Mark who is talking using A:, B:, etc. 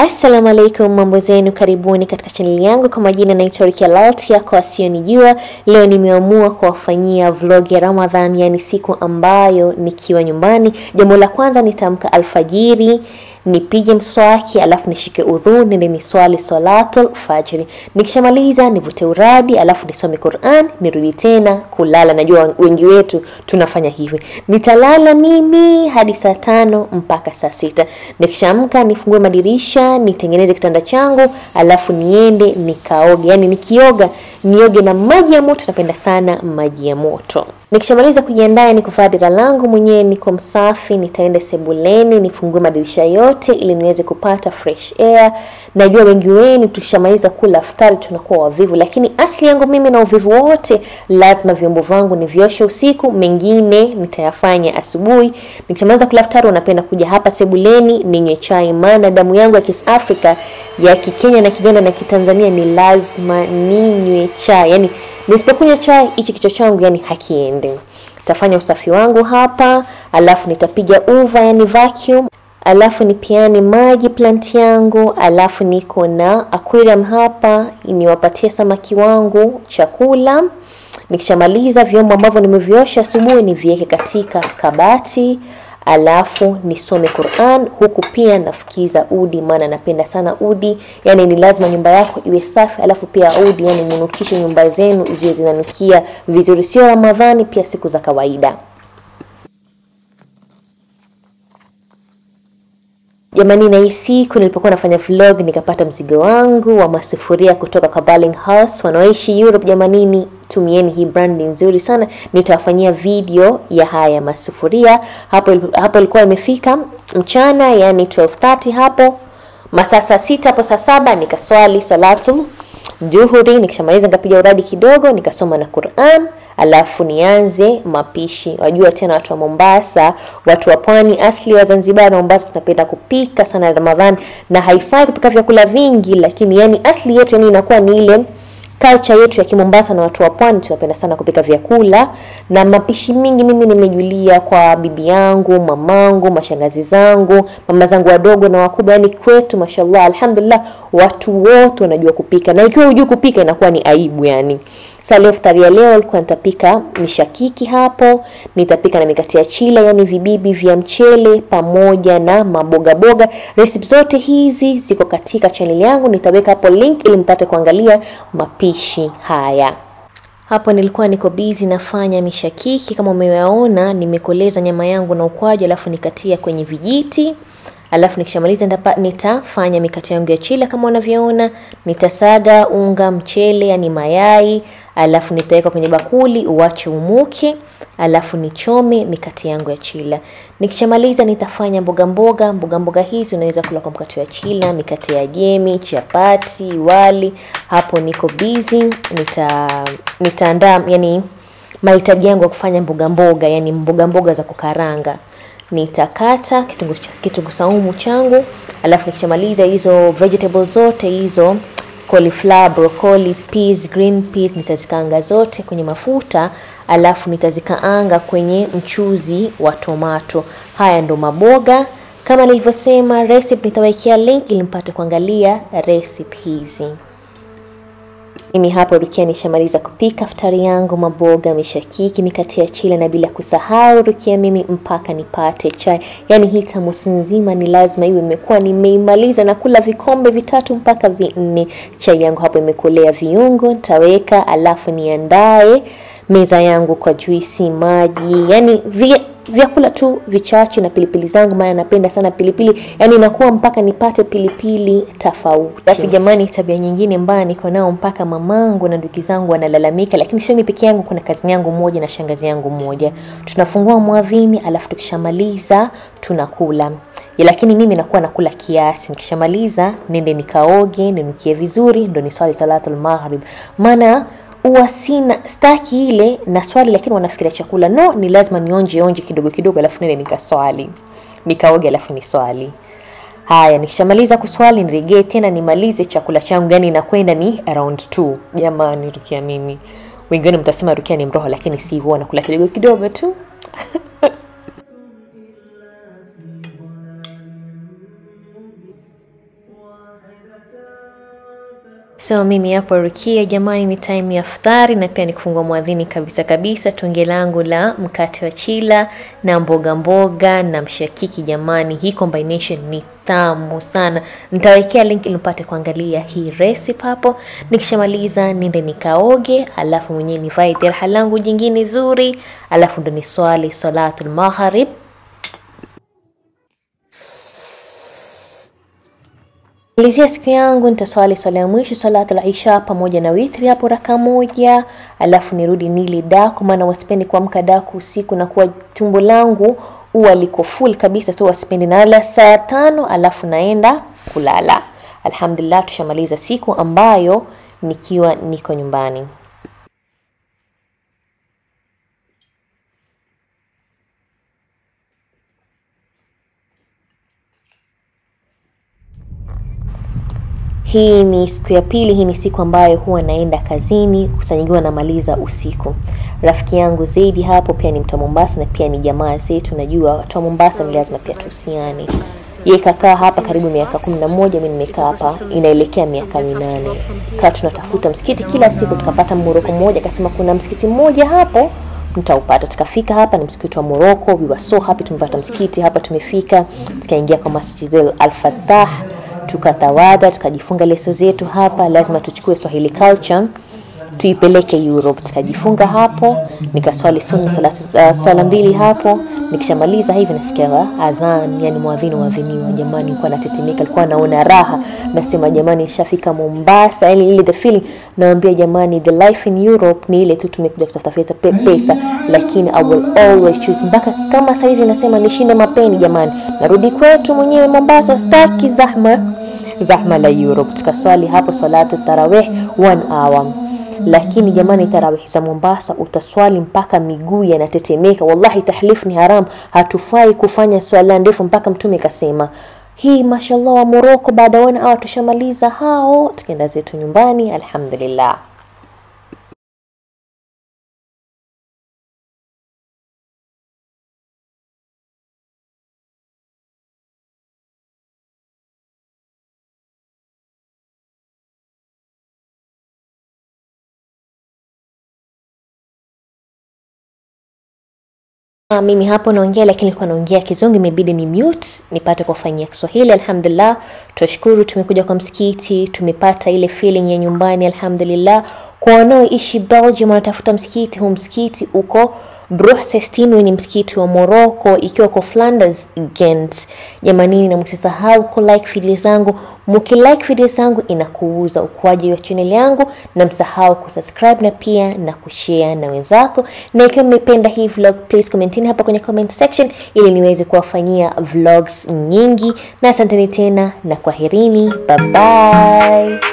A: Assalamu alaikum, mambo zenu, karibuni katika chaneli yangu. Kwa majina naitwa Rukia Laltia, kwa wasionijua, leo nimeamua kuwafanyia vlog ya Ramadhan, yani siku ambayo nikiwa nyumbani. Jambo la kwanza nitaamka alfajiri nipige mswaki alafu nishike udhu nende niswali salatul fajri. Nikishamaliza nivute uradi alafu nisome Quran nirudi tena kulala. Najua wengi wetu tunafanya hivi. Nitalala mimi hadi saa tano mpaka saa sita. Nikishamka nifungue madirisha nitengeneze kitanda changu alafu niende nikaoge, yani nikioga nioge na maji ya moto. Napenda sana maji ya moto. Nikishamaliza kujiandaa ni kuvaa dira langu mwenyewe, niko msafi, nitaenda sebuleni nifungue madirisha yote ili niweze kupata fresh air. Najua wengi wenu tukishamaliza kula iftari tunakuwa wavivu, lakini asili yangu mimi na uvivu wote, lazima vyombo vangu nivioshe usiku, mengine nitayafanya asubuhi. Nikishamaliza kula iftari, unapenda kuja hapa sebuleni ninywe chai, maana damu yangu ya Kiss Africa ya Kikenya na Kiganda na Kitanzania ni lazima ninywe chai, yani nisipokunywa chai hichi kichwa changu yani hakiendi. Nitafanya usafi wangu hapa, alafu nitapiga uva yani vacuum, alafu nipiane maji plant yangu, alafu niko na aquarium hapa niwapatie samaki wangu chakula. Nikishamaliza vyombo ambavyo nimeviosha asubuhi niviweke katika kabati alafu nisome Quran huku pia nafukiza udi, maana napenda sana udi. Yani ni lazima nyumba yako iwe safi, alafu pia udi, yani munukishe nyumba zenu ziwe zinanukia vizuri, sio Ramadhani, pia siku za kawaida. Jamani, na hii siku nilipokuwa nafanya vlog nikapata mzigo wangu wa masufuria kutoka kwa Darling House wanaoishi Europe. Jamanini, tumieni hii brand nzuri sana. Nitawafanyia video ya haya masufuria. Hapo hapo ilikuwa imefika mchana, yani 12:30 hapo masaa saa sita hapo saa saba nikaswali salatul duhuri. Nikishamaliza nikapiga uradi kidogo, nikasoma na Quran, alafu nianze mapishi. Wajua tena watu wa Mombasa, watu wa pwani asli wa Zanzibar na Mombasa tunapenda kupika sana Ramadhani, na haifai kupika vyakula vingi, lakini yani asli yetu yani inakuwa ni ile culture yetu ya Kimombasa na watu wa pwani tunapenda sana kupika vyakula na mapishi mingi. Mimi nimejulia kwa bibi yangu, mamangu, mashangazi zangu, mama zangu wadogo na wakubwa, yani kwetu mashallah, alhamdulillah, watu wote wanajua kupika, na ikiwa hujui kupika inakuwa ni aibu yani. Sasa leo iftari ya leo alikuwa nitapika mishakiki hapo, nitapika na mikate ya chila, yani vibibi vya mchele pamoja na maboga boga. Recipe zote hizi ziko katika channel yangu, nitaweka hapo link ili mpate kuangalia mapishi haya. Hapo nilikuwa niko busy nafanya mishakiki, kama umewaona, nimekoleza nyama yangu na ukwaju, alafu nikatia kwenye vijiti alafu nikishamaliza nitafanya mikate yangu ya chila kama unavyoona. Nitasaga unga mchele, yani mayai, alafu nitaweka kwenye bakuli uwache umuke, alafu nichome mikate yangu ya chila. Nikishamaliza nitafanya mboga mboga. Mboga mboga hizi unaweza kula kwa mkate wa chila, mikate ya jemi, chapati, wali. Hapo niko busy, nita nitaandaa yani mahitaji yangu ya kufanya mboga mboga, yani mboga mboga za kukaranga nitakata kitunguu kitunguu saumu changu, alafu nikishamaliza hizo vegetables zote hizo cauliflower, broccoli, peas, green peas nitazikaanga zote kwenye mafuta, alafu nitazikaanga kwenye mchuzi wa tomato. Haya ndo maboga kama nilivyosema. Recipe nitawekea link ili mpate kuangalia recipe hizi. Mimi hapo Rukia nishamaliza kupika iftari yangu, maboga, mishakiki, mikate ya chila na bila kusahau Rukia mimi mpaka nipate chai. Yani hii tamusi nzima ni lazima iwe imekuwa nimeimaliza na kula vikombe vitatu mpaka vinne. Chai yangu hapo imekolea viungo, nitaweka alafu niandae meza yangu kwa juisi, maji, yani vyakula tu vichache na pilipili zangu, maana napenda sana pilipili, yani inakuwa mpaka nipate pilipili tofauti. Alafu jamani, tabia nyingine mbaya niko nao, mpaka mamangu na ndugu zangu wanalalamika, lakini sio mimi peke yangu, kuna kazini yangu moja na shangazi yangu moja. Tunafungua mwavini, alafu tukishamaliza tunakula ya, lakini mimi nakuwa nakula kiasi. Nikishamaliza nende nikaoge, ninukie vizuri, ndo niswali salatul maghrib, maana huwa sina staki ile na swali, lakini wanafikiria chakula. No, ni lazima nionje onje kidogo kidogo, alafu nende nikaswali, nikaoge, alafu ni swali. Haya, nikishamaliza kuswali nirejee tena nimalize chakula changu, yani inakwenda ni around 2. Jamani, Rukia mimi, wengine mtasema Rukia ni mroho, lakini si, huwa nakula kidogo kidogo tu So mimi hapo Rukia, jamani, ni time ya iftari na pia ni kufungua mwadhini kabisa kabisa. Tunge langu la mkate wa chila na mboga mboga na mshakiki, jamani, hii combination ni tamu sana. Nitawekea link ili mpate kuangalia hii recipe hapo. Nikishamaliza nende nikaoge, alafu mwenyewe nivae dirha langu jingine zuri, alafu ndo ni swali salatul maghrib malizia siku yangu nitaswali swala ya mwisho salatu al-isha pamoja na witri hapo raka moja, alafu nirudi nili daku, maana wasipendi kuamka daku usiku na kuwa tumbo langu huwa liko full kabisa, so wasipendi. Nalala saa tano alafu naenda kulala. Alhamdulillah, tushamaliza siku ambayo nikiwa niko nyumbani. Hii ni siku ya pili. Hii ni siku ambayo huwa naenda kazini, kusanyigiwa namaliza usiku. Rafiki yangu Zaidi hapo pia ni mtu wa Mombasa na pia ni jamaa zetu. Najua watu wa Mombasa ni lazima pia tuhusiane. Yeye kakaa hapa karibu miaka kumi na moja, mimi nimekaa hapa inaelekea miaka minane. Kaa tunatafuta msikiti kila siku, tukapata Moroko mmoja, akasema kuna msikiti mmoja hapo mtaupata. Tukafika hapa, ni msikiti wa Moroko. We were so happy, tumepata msikiti hapa. Tumefika tukaingia kwa Masjid Al-Fattah tukatawadha tukajifunga leso zetu hapa. Lazima tuchukue Swahili culture tuipeleke Europe. Tukajifunga hapo, nikaswali sunna salatu uh, swala mbili hapo. Nikishamaliza hivi nasikia adhan, yani mwadhini waadhiniwa. Jamani, nilikuwa natetemeka, alikuwa naona raha, nasema jamani, nishafika Mombasa, yani ile the feeling. Naambia jamani, the life in Europe ni ile tu, tumekuja kutafuta pesa, pesa, lakini I will always choose. Mpaka kama saizi nasema nishinde mapeni, jamani, narudi kwetu mwenyewe Mombasa, staki zahma zahma la Europe. Tukaswali hapo salatu tarawih one hour lakini jamani, tarawih za Mombasa utaswali mpaka miguu yanatetemeka. Wallahi, tahlif ni haram, hatufai kufanya swala ndefu mpaka Mtume kasema hii. Mashallah, wa Moroko baada ya one hour tushamaliza hao, tukaenda zetu nyumbani, alhamdulillah. Mimi hapo naongea lakini nilikuwa naongea Kizungu, imebidi ni mute nipate kufanyia Kiswahili. Alhamdulillah, tunashukuru tumekuja kwa msikiti, tumepata ile feeling ya nyumbani. Alhamdulillah, kwa wanaoishi Belgium wanatafuta msikiti, huu msikiti uko Bruxelles, ni msikiti wa Morocco, ikiwa kwa Flanders Ghent. Jamanini, na msisahau ku like video zangu, mkilike video zangu inakuuza ukuaji wa channel yangu, na msahau kusubscribe na pia na kushare na wenzako, na ikiwa mmependa hii vlog, please commentini hapa kwenye comment section ili niweze kuwafanyia vlogs nyingi, na asanteni tena na kwaherini, bye bye.